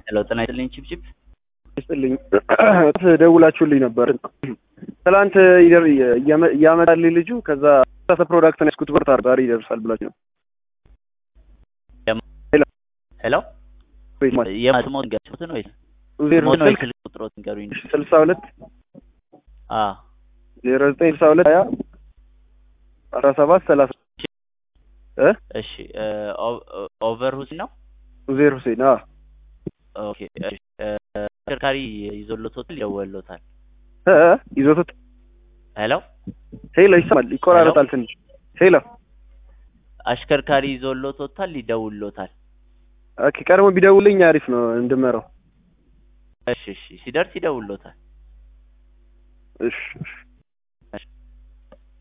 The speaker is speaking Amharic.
ሄሎ ጤና ይስጥልኝ ቺፕቺፕ ይስጥልኝ ደውላችሁልኝ ነበር። ትላንት ይደር- እያመ- እያመጣልኝ ልጁ ከዛ ሳተ ፕሮዳክት ነው ያስኩት ብር ዛሬ ይደርሳል ብላችሁ ነው። ሄሎ ወይስ ማለት የማትሞት ንገሩትን ወይ ዜሮ ሞት ወይ ስልክ ስልክ ቁጥሮት ንገሩኝ። ስልሳ ሁለት አ ዜሮ ዘጠኝ ስልሳ ሁለት ሀያ አስራ ሰባት ሰላሳ እ እሺ ኦቨር ሁሴን ነው። ዜሮ ሁሴን አ ኦኬ እሺ እ፣ ተሽከርካሪ ይዞሎታል ይደወሎታል። እ ይዞት ሄሎ ሄሎ ይሰማል፣ ይቆራረጣል ትንሽ ሄሎ አሽከርካሪ ይዞሎታል ይደውሎታል። ኦኬ ቀድሞ ቢደውልኝ አሪፍ ነው እንድመራው እሺ እሺ ሲደርስ ይደውሎታል። እሺ እሺ